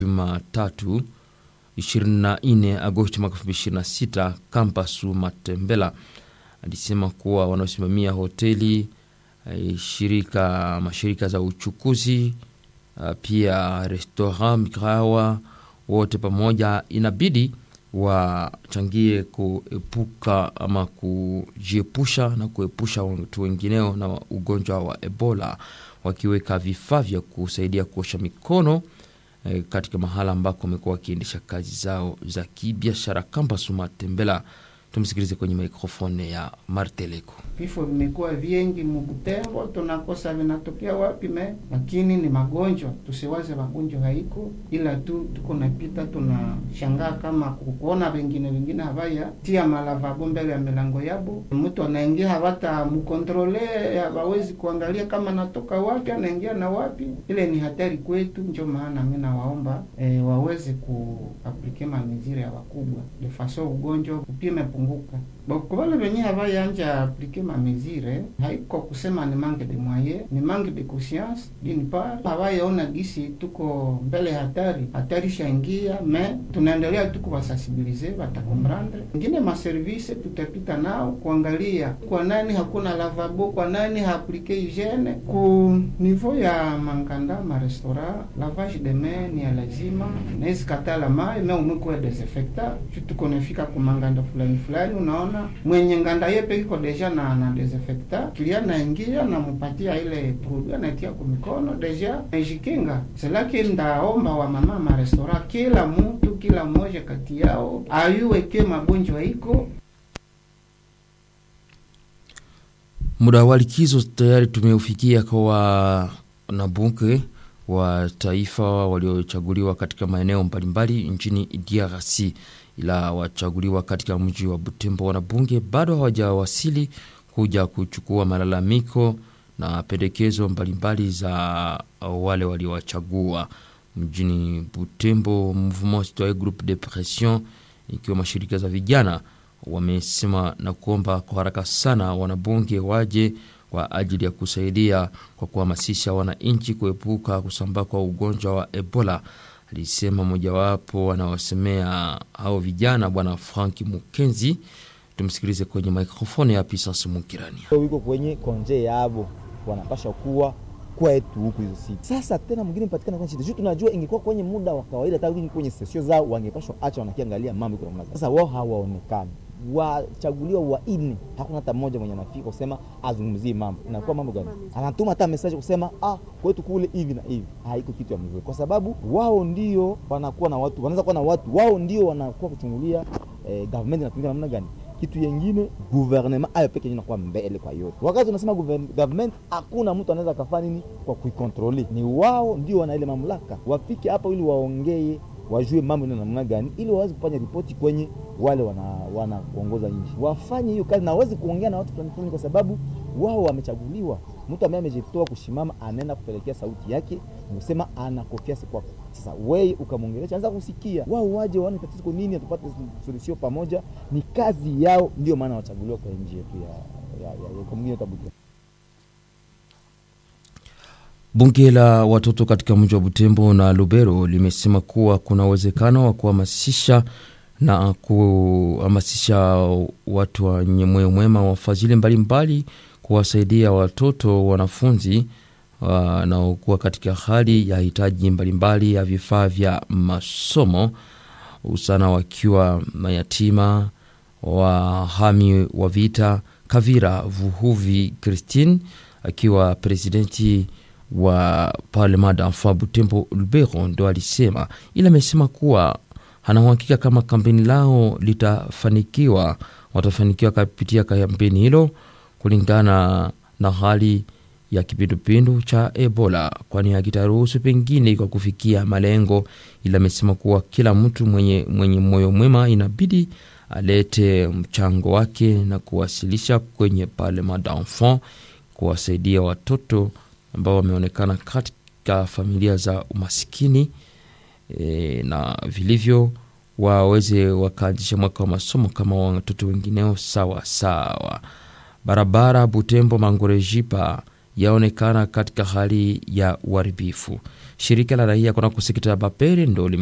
Jumatatu 24 Agosti mwaka 2026 Kampasu Matembela alisema kuwa wanaosimamia hoteli eh, shirika mashirika za uchukuzi uh, pia restaurant mikahawa wote pamoja inabidi wachangie kuepuka ama kujiepusha na kuepusha watu wengineo na ugonjwa wa Ebola wakiweka vifaa vya kusaidia kuosha mikono eh, katika mahala ambako wamekuwa wakiendesha kazi zao za kibiashara. Kampasu Matembela, tumsikilize kwenye mikrofone ya Marteleko. Vifo vimekuwa vingi Mubutembo, tunakosa vinatokea wapi me, lakini ni magonjwa. Tusiwaze magonjwa haiko, ila tu tuko napita, tunashangaa kama kuona wengine wengine havaya tia malavabo mbele ya milango yabo, mtu anaingia havata mkontrole, hawawezi kuangalia kama natoka wapi, anaingia na wapi. Ile ni hatari kwetu, ndio maana mimi nawaomba e, waweze kuaplike mamizire ya wakubwa de faso ugonjwa upime punguka kwa wale wenye havayanja aplike mamezire haiko kusema ni manque de moyen, ni manque de conscience d'une part. Havayaona gisi tuko mbele hatari, hatari shaingia, me tunaendelea tu kuwasensibilize, watakomprendre. Ingine maservice tutapita nao kuangalia kwa nani hakuna lavabo, kwa nani haaplike hygiene. Ku niveau ya manganda ma restaurant, lavage de main ni ya lazima, naezi katala mai me umwikuwe desinfecta tuko nafika kumanganda fulani fulani, unaona mwenye nganda yepe iko deja na na desinfecta kilia naingia namupatia ile produit anatia kwa mikono deja najikinga. Selaki ndaomba wa mama ma restaurant, kila mtu kila mmoja kati yao ayuwe ke magonjwa iko Muda wa likizo tayari tumeufikia kwa wanabunge wa taifa waliochaguliwa katika maeneo mbalimbali nchini DRC, ila wachaguliwa katika mji wa Butembo wanabunge bado hawajawasili kuja kuchukua malalamiko na pendekezo mbalimbali za wale waliowachagua mjini Butembo. Mouvement Citoyen Groupe de Pression ikiwa mashirika za vijana wamesema na kuomba kwa haraka sana wanabunge waje kwa ajili ya kusaidia kwa kuhamasisha wananchi kuepuka kusambaa kwa ugonjwa wa Ebola, alisema mojawapo wanaosemea hao vijana, Bwana Frank Mukenzi. Tumsikilize kwenye mikrofoni ya Pisasi Mukirani. wiko kwenye konje yabo wanapasha kuwa kwetu huku hizo siku. Sasa tena mwingine mpatikana kwa shida. Juu tunajua ingekuwa kwenye muda wa kawaida hata kwenye sesio zao wangepashwa acha wanakiangalia mambo iko namna gani. Sasa wao hawaonekani. Wachaguliwa wanne, hakuna hata mmoja mwenye anafika kusema azungumzie mambo. Inakuwa mambo gani? Anatuma hata message kusema ah, kwetu kule hivi na hivi. Haiko kitu ya mzuri, kwa sababu wao ndio wanakuwa na watu, wanaweza kuwa na watu, wao ndio wanakuwa kuchungulia eh, government inatumika namna gani kitu yengine gouvernement ayo peke inakuwa mbele kwa yote. Wakati unasema government, hakuna mtu anaweza kafanya nini kwa kuikontroli, ni wao ndio wana ile mamlaka. Wafike hapa ili waongee, wajue mambo ni namna gani, ili waweze kufanya ripoti kwenye wale wana wanaongoza nchi, wafanye hiyo kazi na waweze kuongea na watu fulani fulani, kwa sababu wao wamechaguliwa. Mtu ambaye amejitoa kushimama anaenda kupelekea sauti yake, kusema ana confiance kwako. Sasa wewe ukamwongelesha, anza kusikia, wao waje waone tatizo kwa nini, atupate solution pamoja. Ni kazi yao, ndio maana wachaguliwa kwa nchi yetu ya ya, ya, ya, ya mwingine tabuka Bunge la watoto katika mji wa Butembo na Lubero limesema kuwa kuna uwezekano wa kuhamasisha na kuhamasisha watu wenye moyo mwema, wafadhili mbalimbali kuwasaidia watoto wanafunzi wanaokuwa katika hali ya hitaji mbalimbali ya vifaa vya masomo, usana wakiwa mayatima, wahami wa vita. Kavira Vuhuvi Christine akiwa presidenti wa Parlement d'Enfants Butembo Lubero ndo alisema, ila amesema kuwa hana uhakika kama kampeni lao litafanikiwa, watafanikiwa kupitia kampeni hilo kulingana na hali ya kipindupindu cha Ebola, kwani hakitaruhusu pengine kwa kufikia malengo. Ila amesema kuwa kila mtu mwenye, mwenye moyo mwema inabidi alete mchango wake na kuwasilisha kwenye Parlement d'Enfants kuwasaidia watoto ambao wameonekana katika familia za umasikini e, na vilivyo waweze wakaanzisha mwaka wa masomo kama watoto wengineo sawa sawa. Barabara Butembo Mangorejipa yaonekana katika hali ya uharibifu. Shirika la raia kunako sekta ya Bapere ndo